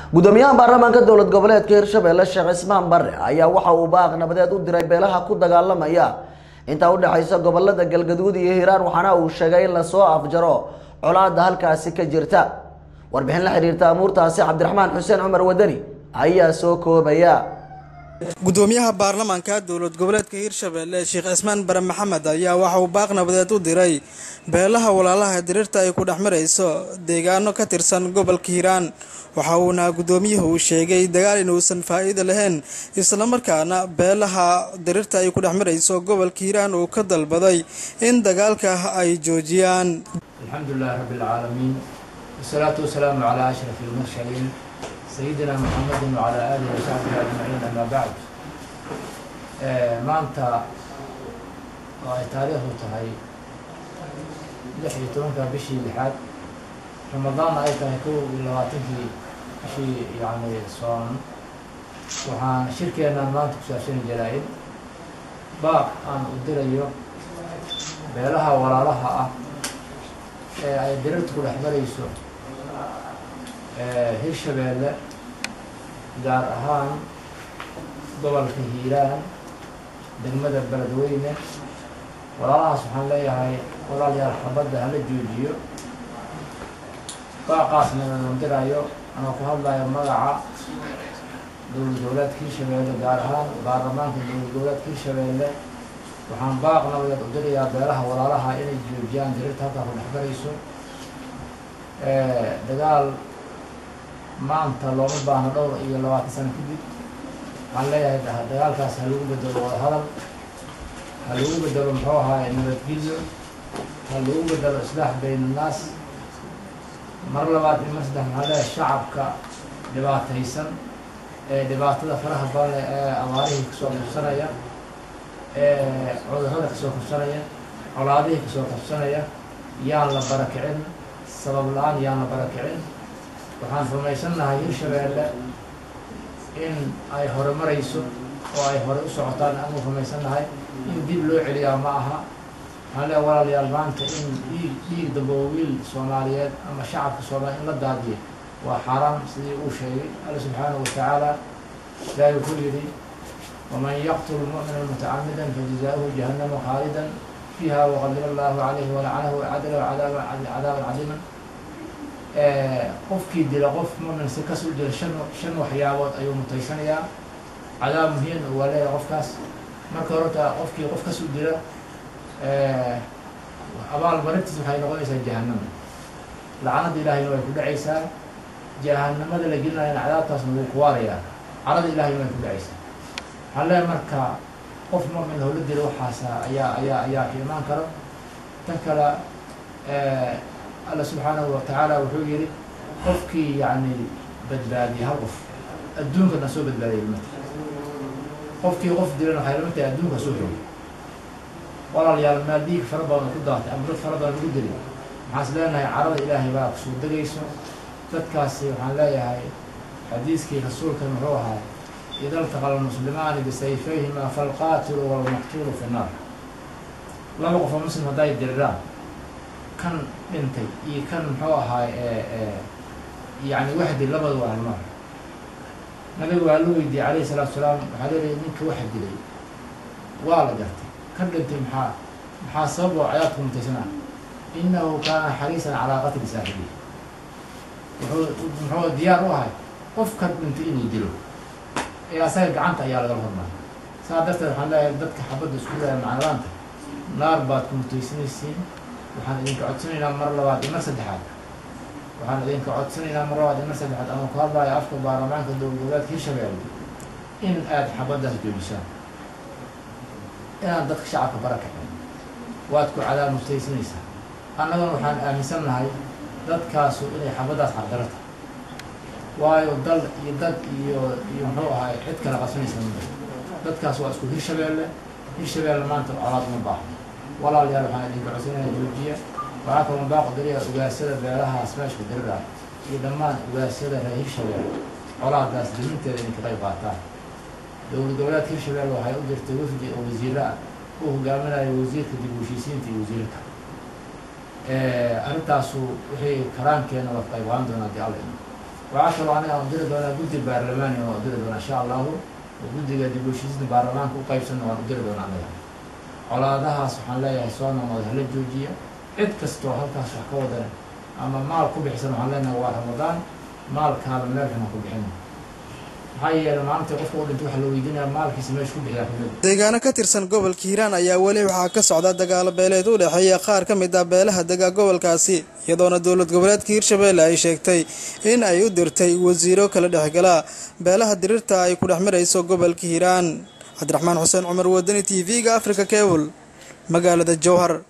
gudoomiyaha baarlamaanka dowlad goboleedka hirshabelle sheekh cismaan bare ayaa waxa uu baaq nabadeed u diray beelaha ku dagaalamaya intaa udhexaysa gobolada galgaduud iyo hiiraan waxaana uu sheegay in lasoo afjaro colaada halkaasi ka jirta warbixin la xiriirta amuurtaasi cabdiraxmaan xuseen cumar wadani ayaa soo koobaya gudoomiyaha baarlamaanka dowlad goboleedka hiirshabelle sheekh cismaan bare maxamed ayaa waxa uu baaq nabadeed u diray beelaha walaalaha diriirta ay ku dhex marayso deegaano ka tirsan gobolka hiiraan waxa uuna gudoomiyuhu uu sheegay dagaal inuusan faa-iida lahayn islamarkaana beelaha diriirta ay ku dhex marayso gobolka hiiraan uu ka dalbaday in dagaalka ay joojiyaan alxamdulilahi rabbi alcaalamiin wasalaatu wasalaamu calaa ashrafi almursaliin sayidina muxamedin wacalaa aalihi wasaxbihi ajmaciin amaa bacd maanta oo ay taariikhdu tahay lix iyo tobanka bishii lixaad ramadaanna ay tahay kow iyo labaatankii bishii yacni soon waxaan shirkeennan maanta ku saabsani jaraa-id baaq aan u dirayo beelaha walaalaha ah ee ay dirirta ku dhex marayso hirshabeelle gaar ahaan gobolka hiiraan degmada beledweyne walaalahaas waxaan leeyahay walaalayaal xabadda hala joojiyo baaqaasna nandirayo anoo ku hadlayo magaca dowlad goboleedka hirshabeelle gaar ahaan baarlamaanka dowlad goboleedka hirshabeelle waxaan baaq nabadeed u dirayaa beelaha walaalaha inay joojiyaan dirirta halkaa ku dhex marayso dagaal maanta looma baahno dhowr iyo labaatan sano kadib waxaan leeyahay dagaalkaas ha lagu bedelo wadahadal ha lagu bedelo muxuu ahaay nabadgelyo ha lagu bedelo islaax bayn annaas mar labaad iyo mar saddex maxaa leeyahay shacabka dhibaataysan ee dhibaatada faraha badan leh ee abaarihii kasoo kabsanaya ee cudurrada kasoo kabsanaya colaadihii kasoo kabsanaya yaan la barakicin sabab la-aan yaan la barakicin waxaan rumaysannahay hirshabeelle in ay hore marayso oo ay hore u socotaan aanu rumaysannahay in dib loo celiyaa ma aha waxaan leeya walaalayaal maanta in dhiig dhiig dambe oo wiil soomaaliyeed ama shacabka soomaaliya in la daadiyo waa xaaraan sidii uu sheegay alla subxaanahu watacaala ilaahi wuxuu yidhi waman yaqtul mu'mina mutacamidan fajazaaؤuhu jahannama khaalidan fiiha waqadira allahu calayhi walacanahu wacadala cadaaban cadiiman qofkii dila qof mumin si kas u dila shan shan waxyaabood ayuu mutaysanayaa cadaab muhiim waa leeyahay qofkaas marka horta qofkii qof kas u dila abaalmarintiis waxay noqonaysaa jahanama lacanada ilaahayna way ku dhacaysaa jahanamada la gelinayana cadaabtaasna wuu kuwaarayaa carada ilahayna way ku dhacaysaa waxaan leeyahay marka qof mumin howla dila waxaasa ayaa ayaa ayaa ka imaan karo tan kale alla subxaanahu watacaala wuxuu yihi qofkii yani badbaadiyay hal qof adduunkana soo badbaadiyay lamata qofkii qof dilan waxay lama tahay adduunka soo rogay walaalayaal maal dhiig fara badan ku daatay ama dad fara badan lagu dili waxaan is leenahay carada ilaahay baa kusoo degayso dadkaasi waxaan leeyahay xadiiskii rasuulkan muxuu ahaa ida altaqa almuslimaani bisayfayhima falqaatilu walmaqtuulu fi nnaar laba qof oo muslim hadday diriraan kan dhintay iyo kan muxuu ahaay yani waxdi labada waa halmaar nabiga waa la weydiiyey calayhi salaatu salaam waxaa leedahay ninka waxa dilay waa la gartay kan dhintay maxaa maxaa sabab oo cadaadku mutaysana inahu kaana xariisan calaa qatli saaxibihi wuxuu muxuu diyaar u ahay qofkan dhintay inuu dilo ee asaga gacanta ayaa lagala hormaray saa darteed waxaan leeyahay dadka xabadda isku leeyahay macnalaanta naar baad ku mutaysanaysiin waxaan idinka codsanaynaa mar labaad iyo mar saddexaad waxaan idinka codsanaynaa mar labaad iyo mar saddexaad ama ku hadlaayo afka baarlamaanka dowlad goboleedka hirshabeelle in aad xabaddaas joojisaan inaan dadka shacabka barakicin waad ku cadaab mustaysanaysaa annaguna waxaan aaminsan nahay dadkaasu inay xabaddaas xaqdaro tahay waayo dal iyo dad iyo iyo muxuu ahaay cid kala qabsanaysa mada dadkaas waa isku hirshabeelle hirshabeelle maanta colaad uma baahno walaalayaal waxaan idinka codsanaya joojiya waxaa kaloo baaqo dariya ugaasada beelahaas meeshka dirira iyo dhammaan ugaasada reer hirshabeelle colaadaas diminteeda idinka qayb qaataan dowlad goboleedka hirshabeelle waxay u jirtay wafdi oo wasiiro ah uu hogaaminayo wasiirka dib u heshiisiinta iyo wasiirka arrintaasu wixii karaankeena la qayb qaadan doonaa dii alla waxaa kaloo aniga aan diri doonaa guddi baarlamaani oo diri doonaa insha allahu oo guddiga dib u heshiisda baarlamaanka u qaybsanna waan u diri doonaa aniga colaadahaas waxaan leeyahay soo noqnood hala joojiya cid kastoo halkaas wax ka wadan ama maal ku bixisan waxaan leenahay waa ramadaan maalkaada meel xun ha ku bixin maxaa yeelay maalintii qofka u dhinta waxaa la weydiinaya maalkiisa meesha ku bixiyaa kamid deegaano ka tirsan gobolka hiiraan ayaa weli waxaa ka socda dagaalo beeleed u dhexeeya qaar ka mid ah beelaha dega gobolkaasi iyadoona dowlad goboleedka hiirshabeelle ay sheegtay in ay u dirtay wasiiro kala dhexgala beelaha diriirta ay ku dhex marayso gobolka hiiraan cabdiraxmaan xuseen cumar wadani t v-ga africa cable magaalada jowhar